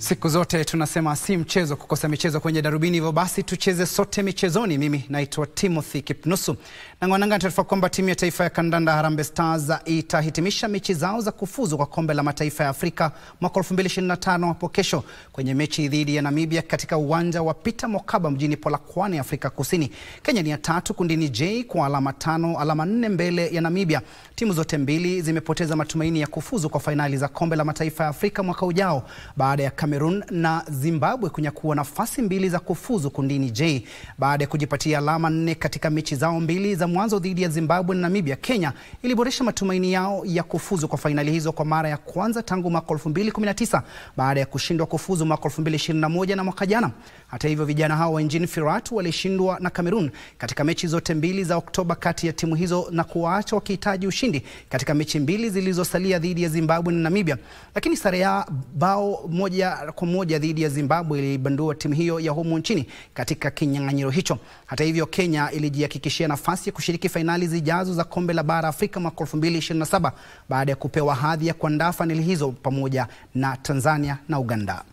Siku zote tunasema si mchezo kukosa michezo kwenye darubini, hivyo basi tucheze sote michezoni. Mimi naitwa Timothy Kipnusu na ngwananga taarifa kwamba timu ya taifa ya kandanda Harambee Stars itahitimisha mechi zao za kufuzu kwa kombe la mataifa ya Afrika mwaka 2025 hapo kesho kwenye mechi dhidi ya Namibia katika uwanja wa Peter Mokaba mjini Polokwane, Afrika Kusini. Kenya ni ya tatu kundini J kwa alama tano, alama nne mbele ya Namibia. Timu zote mbili zimepoteza matumaini ya kufuzu kwa fainali za kombe la mataifa ya Afrika mwaka ujao baada ya Cameroon na Zimbabwe kunyakua nafasi mbili za kufuzu kundini J baada ya kujipatia alama nne katika mechi zao mbili za mwanzo dhidi ya Zimbabwe na Namibia. Kenya iliboresha matumaini yao ya kufuzu kwa fainali hizo kwa mara ya kwanza tangu mwaka 2019 baada ya kushindwa kufuzu mwaka 2021 na mwaka jana. Hata hivyo, vijana hao wa Engine Firat walishindwa na Cameroon katika mechi zote mbili za Oktoba kati ya timu hizo na kuwaacha wakihitaji ushindi katika mechi mbili zilizosalia dhidi ya Zimbabwe na Namibia, lakini sare ya bao moja kwa moja dhidi ya Zimbabwe ilibandua timu hiyo ya humu nchini katika kinyang'anyiro hicho. Hata hivyo, Kenya ilijihakikishia nafasi ya kushiriki fainali zijazo za kombe la bara Afrika mwaka 2027 baada ya kupewa hadhi ya kuandaa fainali hizo pamoja na Tanzania na Uganda.